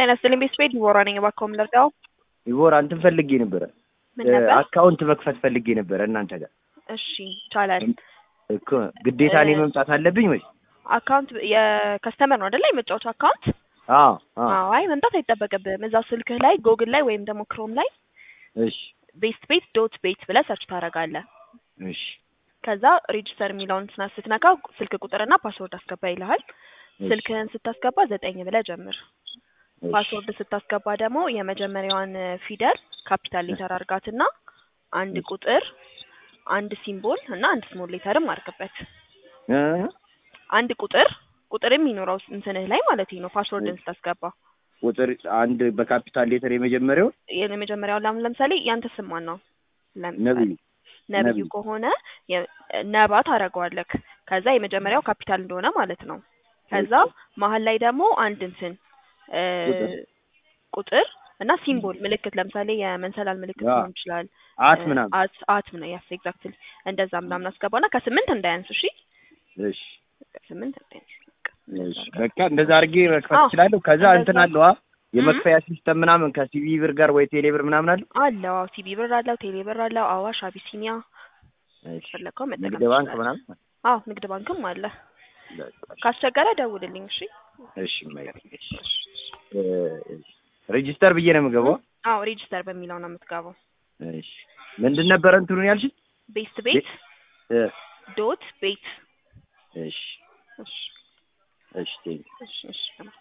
ጤና ይስጥልኝ ቤተሰቤት ዲቦራ ነኝ። እባክዎ ምን ልርዳው? ዲቦራ እንትን ፈልጌ ነበረ ምን ነበር? አካውንት መክፈት ፈልጌ ነበረ እናንተ ጋር እሺ ይቻላል። እኮ ግዴታ እኔ መምጣት አለብኝ ወይስ? አካውንት የከስተመር ነው አይደለ? የመጫወቻ አካውንት አዎ አዎ አዎ። አይ መምጣት አይጠበቅብህም። እዛው ስልክህ ላይ ጎግል ላይ ወይም ደግሞ ክሮም ላይ እሺ ቤስት ቤት ዶት ቤት ብለህ ሰርች ታደርጋለህ። እሺ ከዛ ሬጅስተር የሚለውን ስና ስትነካ ስልክ ቁጥርና ፓስወርድ አስገባ ይልሃል። ስልክህን ስታስገባ ዘጠኝ ብለህ ጀምር። እሺ ፓስወርድ ስታስገባ ደግሞ የመጀመሪያዋን ፊደል ካፒታል ሌተር አርጋትና አንድ ቁጥር፣ አንድ ሲምቦል እና አንድ ስሞል ሌተርም አርግበት። እ አንድ ቁጥር ቁጥር የሚኖረው እንትንህ ላይ ማለት ነው። ፓስወርድን ስታስገባ ቁጥር አንድ በካፒታል ሌተር የመጀመሪያው የመጀመሪያውን ላም ለምሳሌ ያንተ ስም ማን ነው? ለምሳሌ ነብዩ ነብዩ ነብዩ። ከሆነ የ- ነባ ታደርገዋለህ። ከዛ የመጀመሪያው ካፒታል እንደሆነ ማለት ነው። ከዛ መሀል ላይ ደግሞ አንድ እንትን እ ቁጥር። ቁጥር እና ሲምቦል ምልክት ለምሳሌ የመንሰላል ምልክት አ- ሊሆን ይችላል። አት እ ምናምን አት አት ምን ያስ ኤግዛክትሊ እንደዛ ምናምን አስገባና ከስምንት እንዳያንስ እሺ። እሺ ከስምንት እንዳያንስ በቃ እንደዛ እሺ አድርገህ። በቃ እንደዛ አድርጌ መክፈት አዎ፣ እችላለሁ። ከዛ እንደዛ። እንትን አለዋ የመክፈያ ሲስተም ምናምን ከሲቪ ብር ጋር ወይ ቴሌ ብር ምናምን አለ። አለው አዎ፣ ሲቢ ብር አለው፣ ቴሌ ብር አለው፣ አዋሽ፣ አቢሲኒያ እሺ ፈለከው መጠቀም ንግድ ባንክ ትችላለህ። ምናምን አዎ ንግድ ባንክም አለ። በቃ ካስቸገረ ደውልልኝ እሺ። እሺ ማይክ እ ሬጂስተር ብዬ ነው የምገባው። አዎ ሬጅስተር በሚለው ነው የምትገባው። እሺ ምንድን ነበረ እንትኑን ያልሽኝ? ቤስት ቤት እ ዶት ቤት እሺ እሺ እሺ ቴንክ እሺ እሺ